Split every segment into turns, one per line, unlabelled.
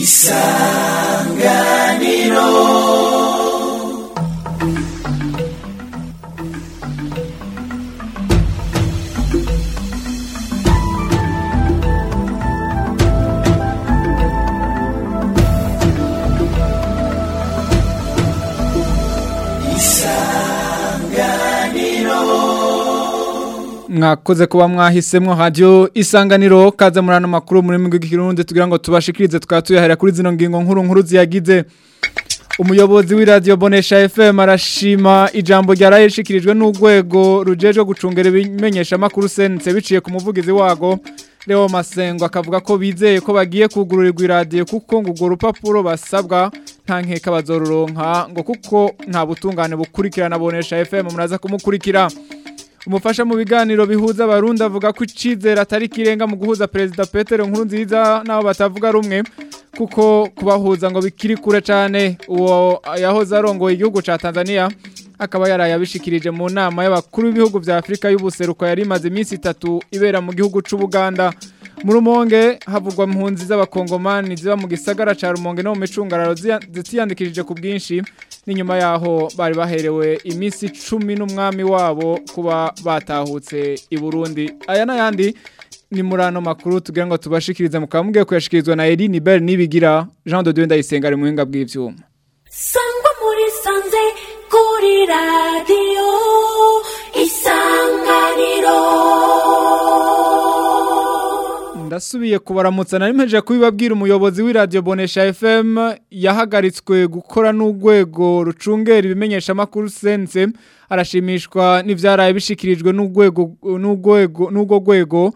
isanganiro
mwakoze kuba mwahisemwo radio isanganiro kaza murano makuru muri migwi kirundi tugira ngo tubashikirize twatuyahera kuri zino ngingo nkuru nkuru ziyagize umuyobozi w'iradio Bonesha FM arashima ijambo ryarayishikirijwe n'urwego rujeje gucungera ibimenyesha makuru sense biciye ku muvugizi wago Leo Masengo akavuga ko bizeye ko bagiye kugururirwa iradio kuko ngo urwo rupapuro basabwa nta nkeka bazoruronka ngo kuko nta butungane bukurikirana Bonesha FM muraza kumukurikira umufasha mu biganiro bihuza abarundi avuga ko icizere atari kirenga mu guhuza perezida Petero Nkurunziza nabo batavuga rumwe kuko kubahuza ngo bikiri kure cyane uwo yahoze arongoye igihugu ca Tanzania akaba yarayabishikirije mu nama y'abakuru b'ibihugu vya Afrika y'ubuseruko yari imaze iminsi itatu ibera mu gihugu c'u Buganda mu rumonge havugwa impunzi z'abakongomani ziba mu gisagara ca rumonge no mu micungararo zitiyandikishije ku bwinshi n'inyuma yaho bari baherewe iminsi cumi n'umwami wabo kuba batahutse i Burundi aya n'ayandi ni muri ano makuru tugira ngo tubashikirize mukaba mugiye kuyashikirizwa na Eline Bell nibigira Jean de Dieu ndayisenga ari muhinga bw'ivyuma
sangwa muri sanze kuri radio isanganiro
ndasubiye kubaramutsa nari mpeje kubibabwira umuyobozi w'iradio Bonesha FM yahagaritswe gukora n'urwego rucungera ibimenyesha makuru sense arashimishwa n'ivyaraye bishikirijwe n'urwego n'urwego n'urwo rwego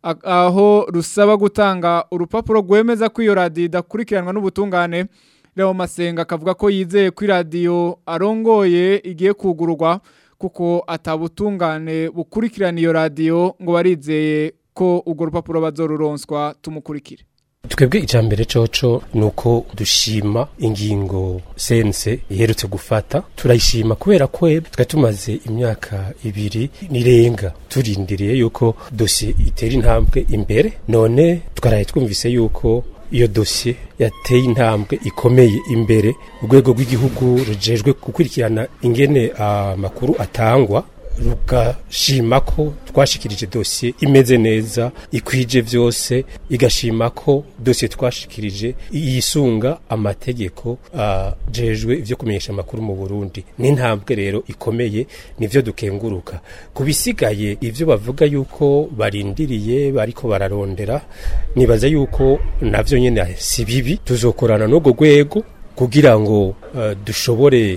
aho rusaba gutanga urupapuro rwemeza ko iyo radio idakurikiranwa n'ubutungane Leo Masenga akavuga ko yizeye ko radio arongoye igiye kugururwa kuko atabutungane bukurikirana iyo radio ngo barizeye ko urwo rupapuro bazoruronswa tumukurikire
twebwe ijambere coco nuko dushima ingingo sense iherutse gufata turayishima kubera ko twari tumaze imyaka ibiri nirenga turindiriye yuko dosiye itera intambwe imbere none twaraye twumvise yuko iyo dosiye yateye intambwe ikomeye imbere urwego rw'igihugu rujejwe gukurikirana ingene amakuru atangwa rugashima ko twashikirije dosiye imeze neza ikwije vyose igashima ko dosiye twashikirije yisunga amategeko ajejwe ivyo kumenyesha amakuru mu Burundi n'intambwe rero ikomeye nivyo dukenguruka kubisigaye ivyo bavuga yuko barindiriye bariko bararondera nibaza yuko navyo nyene si bibi tuzokorana n'urwo rwego kugira ngo uh, dushobore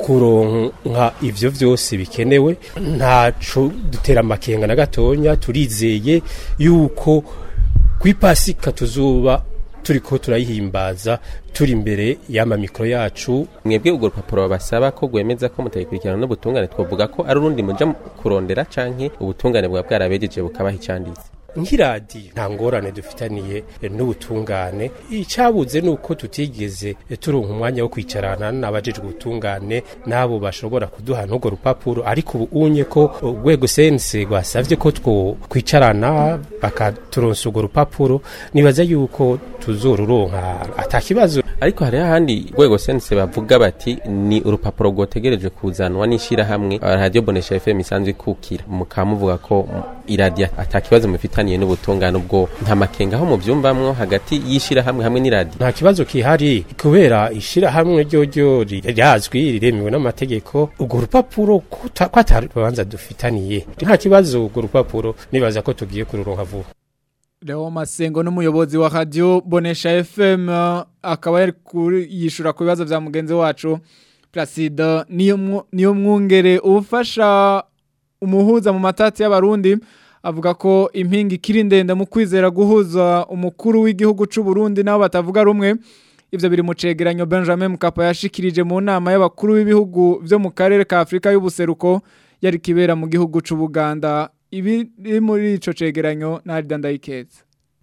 kuronka ivyo vyose bikenewe ntaco dutera amakenga na gatonya turizeye yuko kwipasika tuzuba turiko turayihimbaza turi imbere y'ama mikro yacu
mwebwe urwo rupapuro babasaba ko gwemeza ko mutayikurikirana n'ubutungane twovuga ko ari urundi muja kurondera canke ubutungane bwa bwarabejeje bukabaha icanditse
nk'iradiyo nta ngorane dufitaniye n'ubutungane icyabuze ni uko tutigeze turonka umwanya wo kwicarana n'abajejwe ubutungane n'abo bashobora kuduha n'urwo rupapuro ariko ubu unye ko urwego sense rwasabye ko kwicarana bakaturonsa urwo rupapuro nibaza yuko tuzoruronka atakibazo
ariko hari ahandi rwego sense bavuga bati ni urupapuro rwotegereje kuzanwa n'ishirahamwe radio bonesha FM isanzwe ikukira mukamuvuga ko iradiyo atakibazo mufitaniye n'ubutungane ubwo nta makenga aho muvyumvamwo hagati y'ishirahamwe hamwe n'iradiyo
nta kibazo kihari kubera ishirahamwe ryo ryo rirazwi riremewe n'amategeko urwo rupapuro ko atari urubanza dufitaniye nta kibazo urwo rupapuro nibaza ko tugiye kururonka vuba
Leo Masengo n'umuyobozi wa radio Bonesha FM akaba yari yishura ku bibazo vya mugenzi wacu Placide niyo niyo mwungere ubufasha umuhuza mu matati y'abarundi avuga ko impinga ikiri ndende mu kwizera guhuza umukuru w'igihugu c'u Burundi nabo batavuga rumwe ivyo biri mu cegeranyo Benjamin Mkapa yashikirije mu nama y'abakuru b'ibihugu vyo mu karere ka Afrika y'ubuseruko yari kibera mu gihugu c'u Buganda ibi muri ico cegeranyo ntari dandayikeza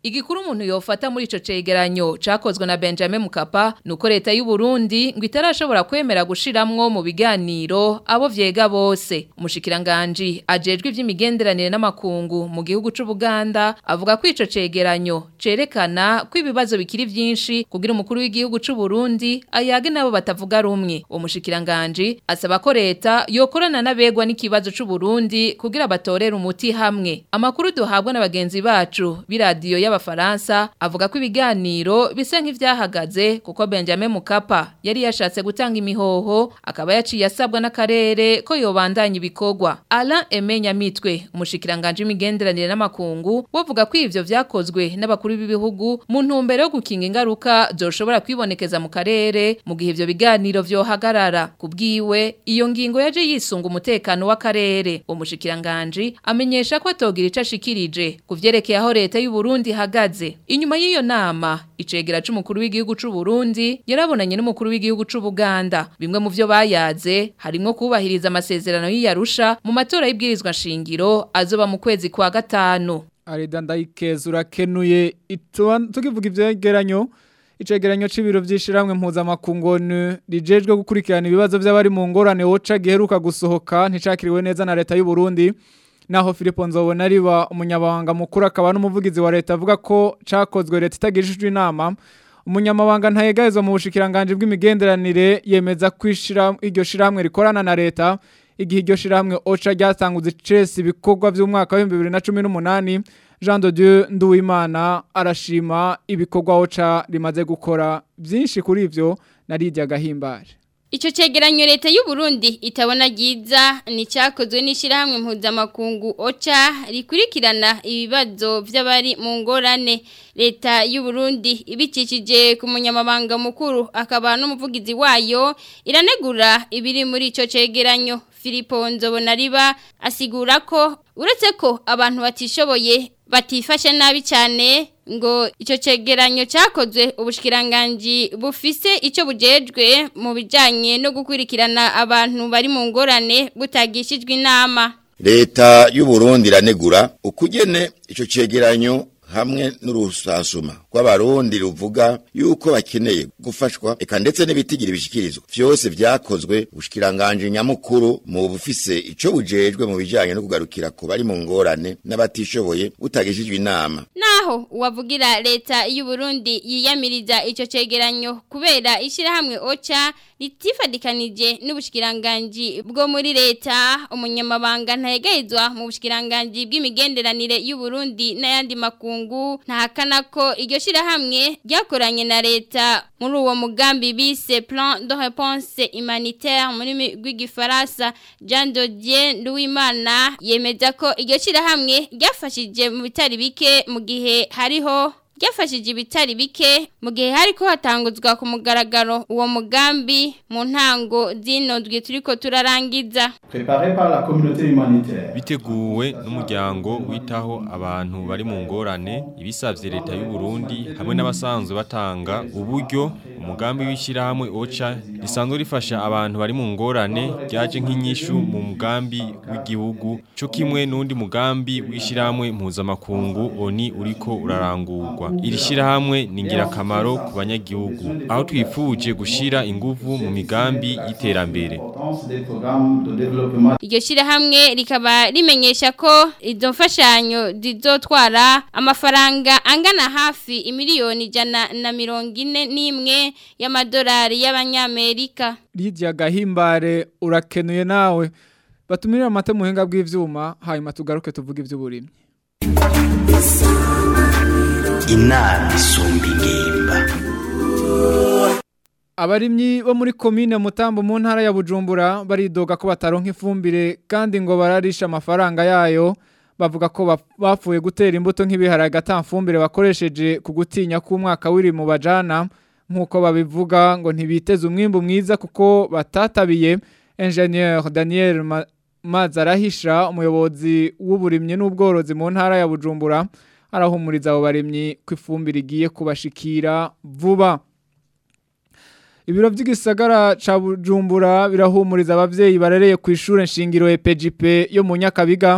igikuru umuntu yofata muri ico cegeranyo cakozwe na Benjamin Mukapa nuko leta y'u Burundi ngo itarashobora kwemera gushiramwo mu biganiro abo vyega bose umushikiranganje ajejwe ivy'imigenderanire n'amakungu mu gihugu c'u Buganda avuga ko ico cegeranyo cerekana ko ibibazo bikiri vyinshi kugira umukuru w'igihugu c'u Burundi ayage nabo batavuga rumwe uwo mushikiranganje asaba ko leta yokorana n'abegwa n'ikibazo c'u Burundi kugira batorere umuti hamwe amakuru duhabwa na bagenzi bacu biradiyo y'abafaransa avuga ko ibiganiro bisa nk'ivyahagaze kuko Benjamin Mukapa yari yashatse gutanga imihoho akaba yaciye asabwa n'akarere ko yobandanya ibikorwa Alain Emenya Mitwe umushikiranganje w'imigenderanire n'amakungu bavuga ko ivyo vyakozwe n'abakuru b'ibihugu mu ntumbero yo gukinga ingaruka zoshobora kwibonekeza mu karere mu gihe ivyo biganiro vyohagarara kubwiwe iyo ngingo yaje yisunga umutekano w'akarere umushikiranganje amenyesha ko atogira ico ashikirije kuvyerekeye aho leta y'u Burundi ihagaze inyuma y'iyo nama icegera c'umukuru w'igihugu c'u Burundi yarabonanye n'umukuru w'igihugu c'u Buganda bimwe mu vyo bayaze harimo kubahiriza amasezerano y'Iyarusha mu matora y'ibwirizwa shingiro azoba mu kwezi kwa gatanu
Arida ndayikeza urakenuye tukivuga ivyegeranyo icegeranyo c'ibiro vy'ishiramwe mpuzamakungu rijejwe gukurikirana ibibazo vy'abari mu ngorane woca giheruka gusohoka nticakiriwe neza na leta y'u Burundi naho Philippe Nzobona riba umunyabanga mukuru akaba n'umuvugizi wa leta avuga ko cakozwe leta itagishijwe inama umunyamabanga ntayegayezwa mu bushikiranganje bw'imigenderanire yemeza kwishira iryo shiramwe rikorana na leta igihe iryo shiramwe OCHA ryatanguze cese ibikorwa by'umwaka wa 2018 Jean de Dieu Nduwimana arashima ibikorwa OCHA rimaze gukora byinshi kuri ivyo narijya gahimbare
Ico cegeranyo leta y'u Burundi itabona giza ni cyakozwe n'ishirahamwe mpuzamakungu OCHA rikurikirana ibibazo vy'abari mu ngorane leta y'u Burundi ibicishije ku munyamabanga mukuru akaba n'umuvugizi wayo iranegura ibiri muri ico cegeranyo Filipo Nzobonariba asigura ko uretse ko abantu batishoboye batifashe nabi cyane ngo icyo cegeranyo cyakozwe ubushikiranganje bufise icyo bujejwe mu bijyanye no gukurikirana abantu bari mu ngorane butagishijwe inama
leta y'u Burundi iranegura ukugene icyo cegeranyo hamwe n'urusasuma rw'abarundi ruvuga yuko bakeneye gufashwa eka ndetse n'ibitigira bishikirizwa vyose vyakozwe ubushikiranganje nyamukuru mu bufise ico bujejwe mu bijanye no kugarukira ku bari mu ngorane n'abatishoboye butagishijwe inama
naho uwavugira leta y'u Burundi yiyamiriza ico cegeranyo kubera ishirahamwe OCHA ritifadikanije n'ubushikiranganje bwo muri leta umunyamabanga ntayegayizwa mu bushikiranganje bw'imigenderanire y'u Burundi n'ayandi makungu ntahakana ko iryo shirahamwe ryakoranye na leta muri uwo mugambi bise plan de réponse humanitaire muri rw'igifaransa Jean Dodier Nduwimana yemeza ko iryo shirahamwe ryafashije mu bitari bike mu gihe hariho ryafashije ibitari bike mu gihe hariko hatanguzwa ku mugaragaro uwo mugambi mu ntango zinondwe turiko turarangiza
biteguwe n'umuryango witaho abantu bari mu ngorane ibisavye leta y'u Burundi hamwe n'abasanzwe batanga uburyo umugambi w'ishyirahamwe OCHA risanzwe rifasha abantu bari mu ngorane ryaje nk'inyishu mu mugambi w'igihugu cyo kimwe n'undi mugambi w'ishyirahamwe mpuzamakungu ONI uriko urarangurwa iri shyirahamwe ni ingirakamaro ku banyagihugu aho twifuje gushyira ingufu mu migambi y'iterambere
iryo shyirahamwe rikaba rimenyesha ko izo mfashanyo zizotwara amafaranga angana hafi imiliyoni ijana na mirongo ine n'imwe y'amadolari y'abanyamerika
Lydia Gahimbare urakenuye nawe batumirira amata muhinga bw'ivyuma hanyuma tugaruke tuvuge ivy'uburimyi
inama isumba ingimba
Abarimyi bo muri komine Mutambo mu ntara ya Bujumbura baridoga ko bataronka ifumbire kandi ngo bararisha amafaranga yayo bavuga ko bapfuye gutera imbuto nk'ibiharage atamfumbire bakoresheje ku gutinya ko umwaka wiri mu bajana nk'uko babivuga ngo ntibiteze umwimbu mwiza kuko batatabiye Engineer Daniel Mazarahisha umuyobozi w'uburimyi n'ubworozi mu ntara ya Bujumbura arahumuriza abo barimyi ko ifumbire igiye kubashikira vuba Ibiro by'igisagara ca Bujumbura birahumuriza abavyeyi barereye ku ishure nshingiro EPGP yo mu Nyakabiga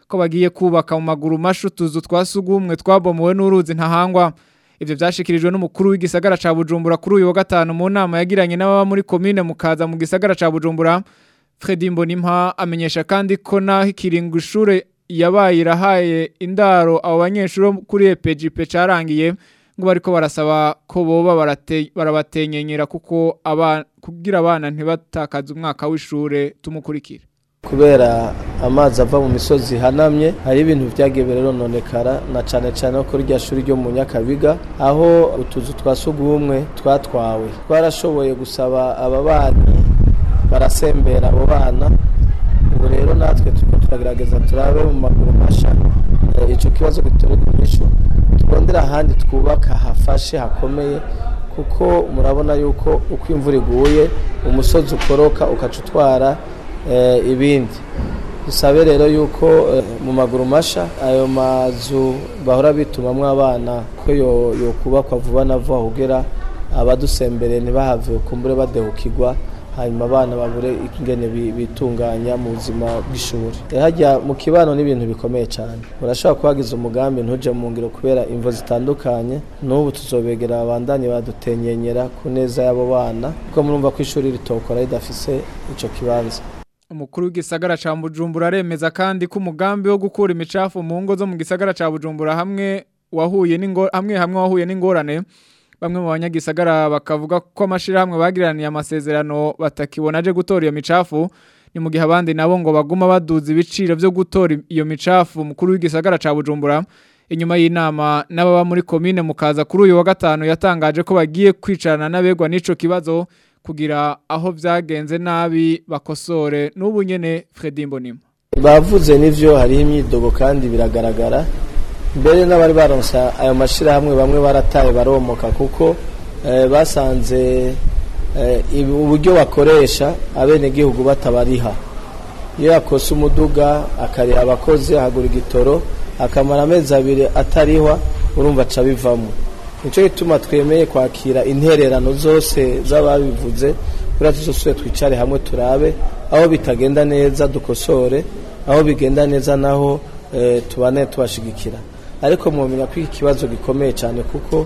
ko bagiye kubaka mu maguru mashu tuzu twasugumwe twabomowe n'uruzi ntahangwa ivyo vyashikirijwe n'umukuru w'igisagara ca Bujumbura kuri uyu wa gatanu mu nama yagiranye n'ababa muri commune mukaza mu gisagara ca Bujumbura Fredy Mbonimpa amenyesha kandi ko naho ikiringo ishure yabaye irahaye indaro abo banyeshuri kuri EPGP carangiye ngo bariko barasaba ko boba barate- barabatenyenyera kuko abana kugira abana ntibatakaze umwaka w'ishure tumukurikira
kubera amazi ava mu misozi ihanamye hari ibintu byagiye birononekara na cane cane no kuri rya shuri ryo mu Nyakabiga aho utuzu twa sugumwe twatwawe twarashoboye gusaba ababanyi barasembera abo bana ubu rero natwe turiko turagerageza turabe mu maguru masha eh, ico kibazo gitorerwa inyishu turondera ahandi twubaka hafashe hakomeye kuko murabona yuko uko imvura iguye umusozi ukoroka ukaca utwara eh, ibindi dusabe rero yuko eh, mu maguru masha ayo mazu bahora bitumamwo abana ko yo yokubakwa vuba na vuba kugira abadusembere ntibahave kumbure badehukirwa hanyuma abana babure ingene bi- bitunganya mu buzima bw'ishuri Eh, harya mu kibano n'ibintu bikomeye cyane urashobora kubagiza umugambi ntuje mu ngiro kubera imvo zitandukanye n'ubu tuzobegera abandanye badutenyenyera ku neza y'abo bana kuko murumva ko ishuri ritokora ridafise ico kibanza
Umukuru w'igisagara ca Bujumbura aremeza kandi ko umugambi wo gukura imicafu mu ngo zo mu gisagara ca Bujumbura hamwe wahuye n'ingo hamwe hamwe wahuye n'ingorane bamwe mu banyagisagara bakavuga ko amashirahamwe bagiraniye amasezerano batakibona aje gutora iyo micafu ni mu gihe abandi nabo ngo baguma baduza ibiciro byo gutora iyo micafu umukuru w'igisagara ca Bujumbura inyuma y'inama n'ababa muri komine mukaza kuri uyu wa gatanu yatangaje ko bagiye kwicarana n'abegwa n'ico kibazo kugira aho vyagenze nabi bakosore n'ubu nyene Fredy Mbonima
bavuze n'ivyo hariho imyidogo kandi biragaragara mbere n'abari baronse ayo mashirahamwe bamwe barataye baromoka kuko eh, basanze eh, ibi- uburyo bakoresha abenegihugu batabariha iyo yakose umuduga akariha abakozi ahagura igitoro akamara amezi abiri atarihwa urumva aca bivamo nicyo gituma twemeye kwakira intererano zose z'ababivuze kuriya tuzosubire twicare hamwe turabe aho bitagenda neza dukosore aho bigenda neza naho eh, tubane tubashigikira ariko mwomenya ko iki kibazo gikomeye cyane kuko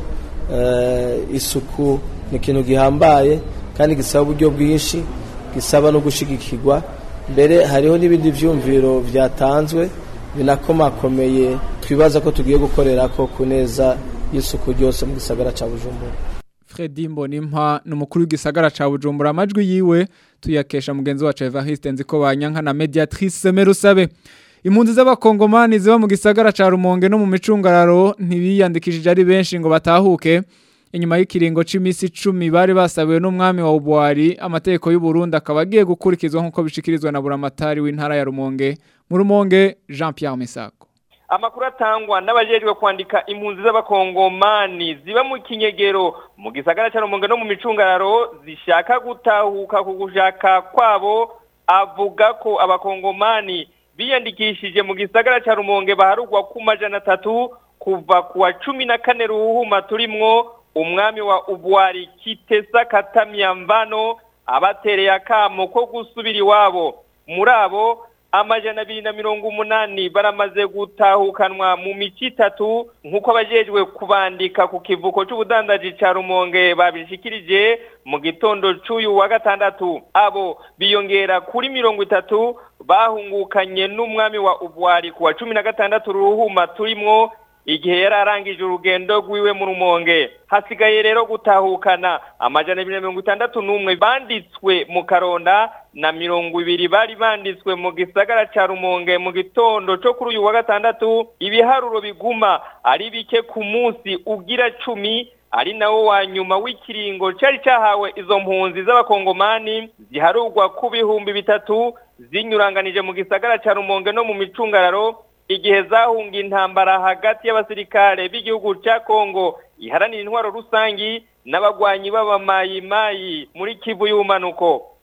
eh, isuku ni ikintu gihambaye kandi gisaba uburyo bwinshi gisaba no gushigikirwa mbere hariho n'ibindi vyumviro vyatanzwe binakomakomeye twibaza ko tugiye gukorera ko ku neza y'isuku ryose mu gisagara ca Bujumbura
Fredy Mbonimpa ni umukuru w'igisagara ca Bujumbura amajwi yiwe tuyakesha mugenzi wacu Evariste Nziko banyanka na mediatrice Merusabe Impunzi z'abakongomani ziba mu gisagara ca Rumonge no mu micungararo ntibiyandikishije ari benshi ngo batahuke inyuma y'ikiringo c'imisi 10 bari basabiwe n'umwami wa Ubwari amategeko y'u Burundi akaba agiye gukurikizwa nkuko bishikirizwa na buramatari w'intara ya Rumonge mu Rumonge Jean Pierre Misako
amakuru atangwa n'abajejwe kwandika impunzi z'abakongomani ziba mu kinyegero mu gisagara cya rumonge no mu micungararo zishaka gutahuka ku gushaka kwabo avuga ko abakongomani biyandikishije mu gisagara cya rumonge baharugwa ku majana atatu kuva ku wa cumi na kane ruhuma turimwo umwami wa ubwari kitesa katamyamvano abatereye akamo ko gusubira iwabo muri abo amajana abiri na mirongo umunani baramaze gutahukanwa mu mico itatu nk'uko abajejwe kubandika ku kivuko c'ubudandaji ca rumonge babishikirije mu gitondo c'uyu wa gatandatu abo biyongera kuri mirongo itatu bahungukanye n'umwami wa ubwari ku wa cumi na gatandatu ruhuma turimwo igihe yari arangije urugendo rwiwe mu rumonge hasigaye rero gutahukana amajana abiri na mirongo itandatu n'umwe banditswe mu karonda na mirongo ibiri bari banditswe mu gisagara ca rumonge mu gitondo co kuri uyu wa gatandatu ibiharuro biguma ari bike ku munsi ugira cumi ari nawo wa nyuma w'ikiringo cari cahawe izo mpunzi z'abakongomani ziharurwa ku bihumbi bitatu zinyuranganije mu gisagara ca rumonge no mu micungararo igihe zahunga intambara hagati y'abasirikare b'igihugu ca Kongo iharanira intwaro rusangi n'abagwanyi b'abamayimayi muri Kivu y'umanuko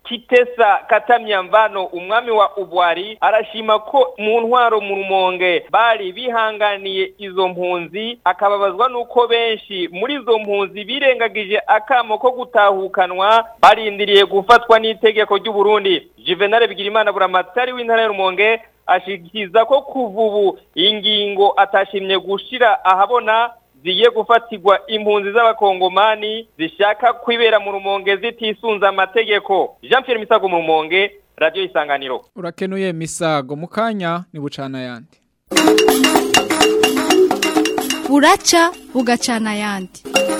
Kitesa Katamyamvano umwami wa Ubwari arashima ko mu ntwaro mu rumonge bari bihanganiye izo mpunzi akababazwa nuko benshi muri izo mpunzi birengagije akamo ko gutahukanwa barindiriye gufatwa n'itegeko ry'u Burundi Juvenal Bigirimana buramatari w'intara y'Urumonge ashikiza ko kuva ubu ingingo atashimye gushira ahabona zigiye gufatirwa impunzi z'abakongomani zishaka kwibera mu rumonge zitisunze amategeko Jean Pierre Misago mu rumonge radio isanganiro
urakenuye misago mu kanya ni bucana yandi
buraca bugacana yandi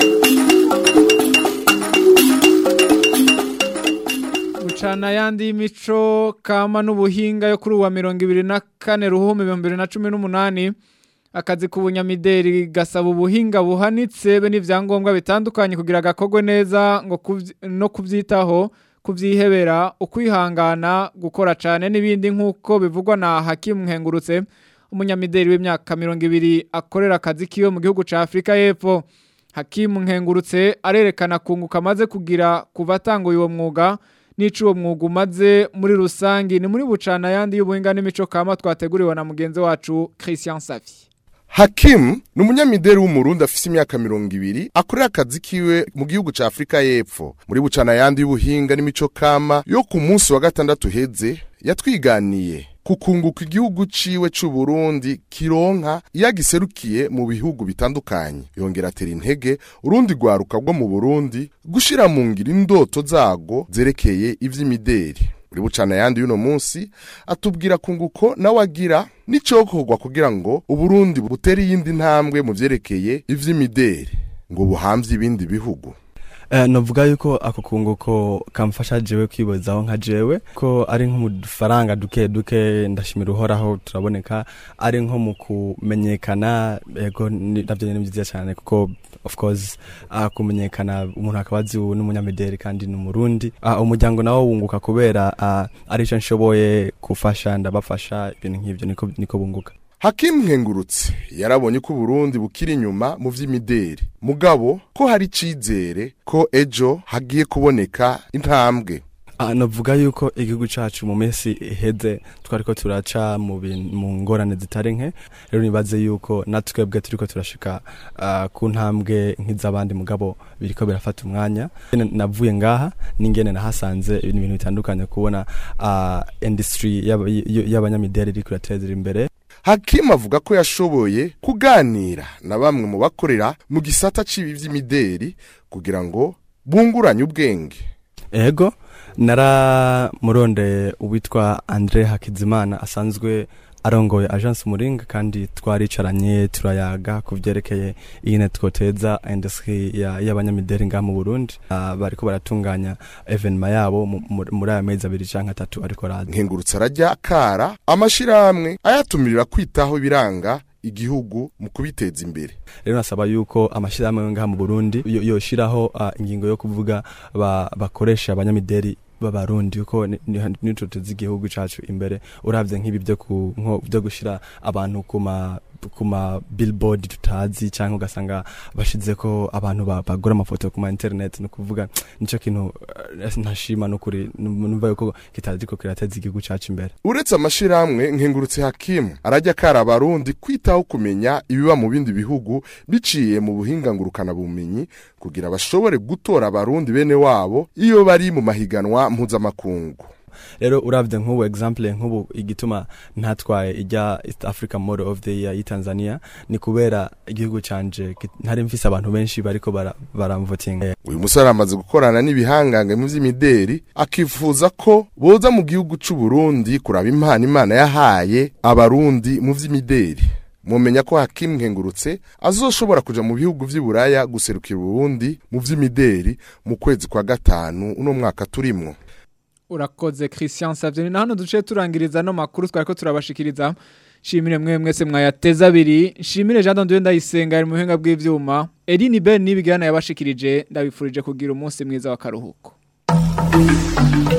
bucana yandi y'imico kama n'ubuhinga yo kuri uwa mirongo ibiri na kane ruhumi ibihumbi bibiri na cumi n'umunani akazi k'ubunyamideri gasaba ubuhinga buhanitse be n'ibyangombwa bitandukanye kugira gakorwe neza ngo no kubyitaho kubyihebera ukwihangana gukora cyane n'ibindi nk'uko bivugwa na hakimu nkengurutse umunyamideri w'imyaka mirongo ibiri akorera akazi kiwe mu gihugu cya afurika y'epfo hakimu nkengurutse arerekana kunguka amaze kugira kuva atanguye uwo mwuga n'ico uwo mwuga umaze muri rusange ni muri bucana yandi y'ubuhinga n'imico kama twateguriwe na mugenzi wacu Christian Safi
Hakim ni umunyamideri w'umurundi afise imyaka mirongo ibiri akorera akazi kiwe mu gihugu ca Afrika y'Epfo muri bucana yandi y'ubuhinga n'imico kama yo ku munsi wa gatandatu heze yatwiganiye kukunguka igihugu ciwe c'u Burundi kironka yagiserukiye mu bihugu bitandukanye yongera atera intege urundi rwaruka rwo mu Burundi gushira mu ngiro indoto zago zerekeye ivy'imideri muri bucana yandi y'uno munsi atubwira kunguko nawe agira n'icokorwa kugira ngo uburundi butere iyindi ntambwe mu vyerekeye ivy'imideri ngo buhamvye ibindi bihugu
Eh, novuga yuko ako kunguko kamfasha jewe kwibozaho nka jewe ko ari nko mu dufaranga duke duke ndashimira uhoraho turaboneka ari nko mu kumenyekana ego ni- navyo nyene ni vyiza cyane kuko of course uh, kumenyekana umuntu akaba azi ubu n'umunyamideli kandi ni umurundi uh, umuryango nawo wunguka kubera uh, ari cyo nshoboye gufasha ndabafasha ibintu nk'ivyo niko, niko bunguka
Hakim Nkengurutse yarabonye ko Burundi bukiri inyuma mu vy'imideri mugabo ko hari icizere ko ejo hagiye kuboneka intambwe
Ah, navuga yuko igihugu cacu mu minsi iheze twariko turaca mu bin- mu ngorane zitari nke rero nibaze yuko natwebwe turiko turashika ah, ku ntambwe nk'iz'abandi mugabo biriko birafata umwanya Nyene navuye ngaha n'ingene nahasanze ibintu ibintu bitandukanye kubona ah, industry y'aba- y- y'abanyamideli iriko irateza imbere
Hakim avuga ko yashoboye kuganira na bamwe mu bakorera mu gisata c'ibi vy'imideri kugira ngo bunguranye ubwenge
ego naramurondeye uwitwa andre hakizimana asanzwe arongoye agence umuringa kandi twaricaranye turayaga ku vyerekeye ingene twoteza industry ya- y'abanyamideli ngaha mu burundi uh, bariko baratunganya evenema yabo mu- mu- muri aya mezi abiri canke atatu ariko raza
nkengurutse arajya akara amashirahamwe ayatumirira kwitaho ibiranga igihugu mu kubiteza imbere
rero nasaba yuko amashyirahamwe ngaha mu burundi yo- yoshiraho uh, ingingo yo kuvuga ba, bakoresha abanyamideli b'abarundi kuko ni- ni- nico tuzi igihugu cacu imbere uravye nk'ibi vyo ku- nko- vyo gushira abantu ku ma ku ma billboard tutazi cyangwa ugasanga bashizeko abantu ba- bagura amafoto ku ma internet no kuvuga nico kintu eh, ntashima n'ukuri numva yuko kitaziko kirateza igihugu cacu imbere
uretse amashirahamwe nkengurutse hakimu arajya akara abarundi kwitaho kumenya ibiba mu bindi bihugu biciye mu buhinga ngurukana bumenyi kugira bashobore gutora abarundi bene wabo iyo bari mu mahiganwa mpuzamakungu
rero uravye nk'ubu example nk'ubu igituma ntatwaye ijya east africa model of the year y'itanzania ni kubera igihugu canje ki- ntari mfise abantu benshi bariko bara- baramvotinga
uyu musore amaze gukorana n'ibihangange mu vy'imideri akifuza ko boza mu gihugu c'u Burundi kuraba impano imana yahaye abarundi mu vy'imideri mumenya ko hakimu nkengurutse azoshobora kuja mu bihugu vy'i buraya guserukira uburundi mu vy'imideri mu kwezi kwa gatanu uno mwaka turimwo
urakoze Christian Savye ni na hano duce turangiriza no makuru twariko turabashikiriza shimire mwe mwese mwayateza abiri shimire Jean Dondieu ndayisenga ari mu buhinga bw'ivyuma Eline Ben nibigana yabashikirije ndabifurije kugira umunsi mwiza wa karuhuko